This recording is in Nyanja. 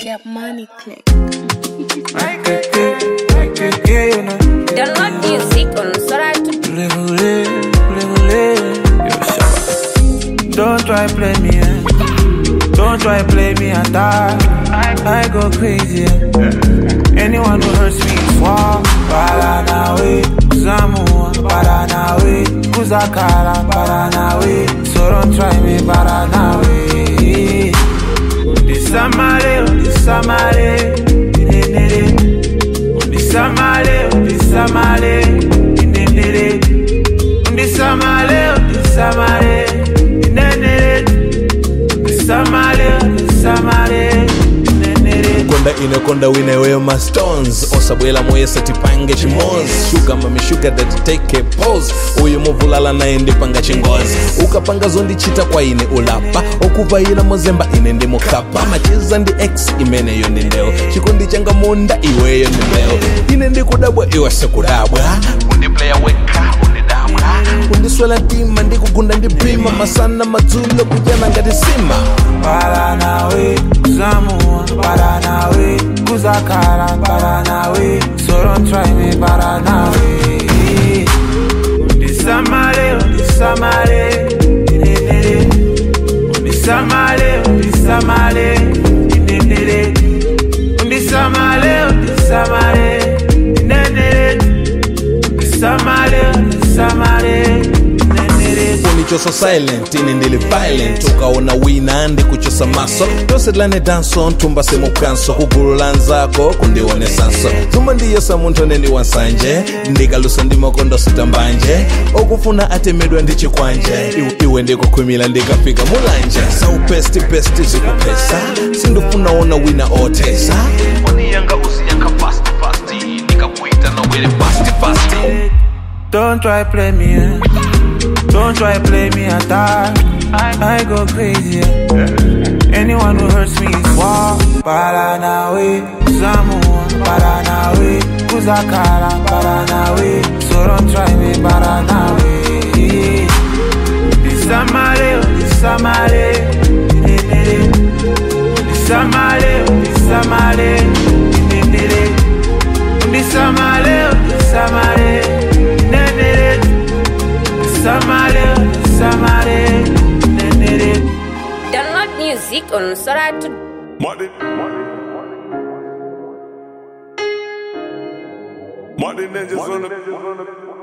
Get money click. Download music on Soratu. Don't try play me, eh? Don't try play me and die. I go crazy. eh? Anyone who hurts me is war. Paranawe, Zamua, Paranawe, Kuzakara, Paranawe. So don't try me, Paranawe. This Samale, this Samale, this Samale, this Samale, this Samale, this Samale, this Samale, this Samale, konda inakonda wineweyo mastones osabwela moyesa tipange chimozi shuga mamishuga datiteke pose uyu muvulala naye ndipanga chingozi ukapanga zondichita kwa ine ulapa okuvayila mozemba ine ndi mukapa macheza ndi x imeneyo ndi ndeo chikondi changa munda iweyo ndi mbeo ine ndikudabwa iwe sikudabwa undipleya weka undidabwa undiswela ntima ndikugunda ndipima masana madzulo kujana ngati sima Paranawe, Zamua, Paranawe, Kuzakara, Paranawe. So don't try me, Paranawe. Disamale, Disamale, Disamale, Disamale, Disamale, Disamale, Disamale, Disamale, unichosa silent ine ndili violent ukaona wina ndikuchosa maso tosedlane danso ntumba semukanso kugulu la nzako kundionesanso tuma ndiyesa munthu aneni wansanje ndikalusa ndi makondo sitambanje okufuna atemedwa ndi chikwanje Iwe- iwe ndikukhwimila ndikafika mulanje saupestipesti zikupesa sindifuna ona wina otesa foni yanga usiyanka fast fast ndikakuita nawere fast fast Don't try play me, eh? Don't try play me and die. I go crazy. eh? Anyone who hurts me is war. Paranawe, Zamua, Paranawe, Kuzakara, Paranawe. So don't try me, Paranawe. Disamale, Disamale, Disamale, Disamale, Disamale, Disamale, Disamale, Disamale, Download music on Soratu. Money. Money ninjas on the.